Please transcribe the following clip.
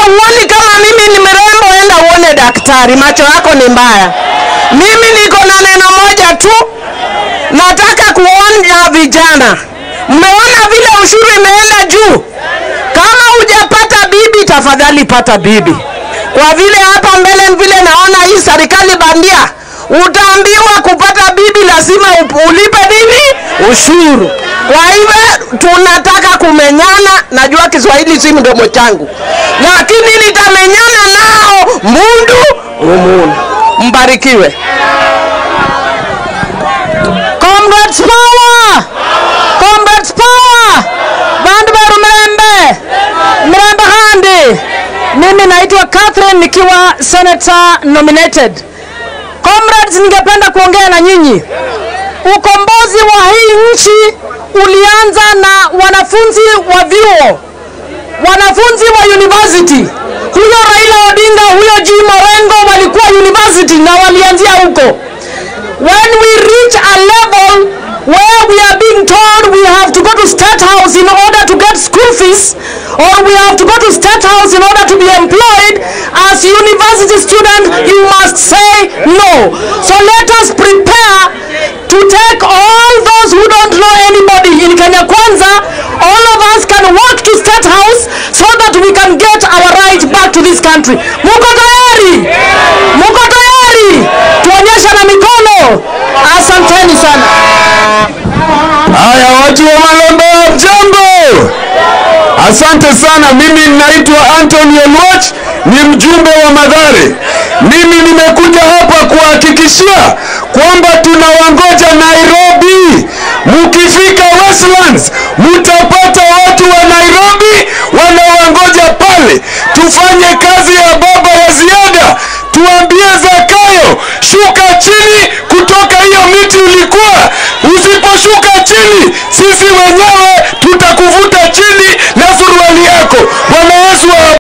uoni kama mimi ni mrembo, enda uone daktari, macho yako ni mbaya. Mimi niko na neno moja tu, nataka kuonya vijana. Mmeona vile ushuru imeenda juu? Kama hujapata bibi, tafadhali pata bibi, kwa vile hapa mbele vile naona hii serikali bandia, utaambiwa kupata bibi lazima up- ulipe nini? Ushuru. Kwa hivyo tunataka kumenyana. Najua Kiswahili si mdomo changu, lakini nitamenyana nao mundu umundu. Mbarikiwe. Comrades power! Comrades power! Bandu beru Mrembe! Mrembe handi! Mimi naitwa Catherine nikiwa senator nominated. Comrades, ningependa kuongea na nyinyi. Ukombozi wa hii nchi ulianza na wanafunzi wa vyuo, wanafunzi wa university. Huyo Raila Odinga, huyo G Morengo walikuwa university na walianzia huko when we reach a level where we are being told we have to go to state house in order to get school fees or we have to go to state house in order to be employed as university student you must say no so let us prepare to take all those who don't know anybody in Kenya Kwanza all of us can walk to state house so that we can get our right back to this country muko tayari muko tayari tuonyesha na mikono asanteni sana Haya, watu wa Malombe, mjambo? Asante sana. Mimi naitwa Anthony Olwach, ni mjumbe wa Madhare. Mimi nimekuja hapa kuhakikishia kwamba tunawangoja Nairobi. Mkifika Westlands, mtapata watu wa Nairobi wanawangoja pale. Tufanye kazi ya baba ya ziada, tuambie Zakayo, shuka chini kutoka hiyo miti ulikuwa. Usiposhuka chini, sisi wenyewe tutakuvuta chini na suruali yako. Bwana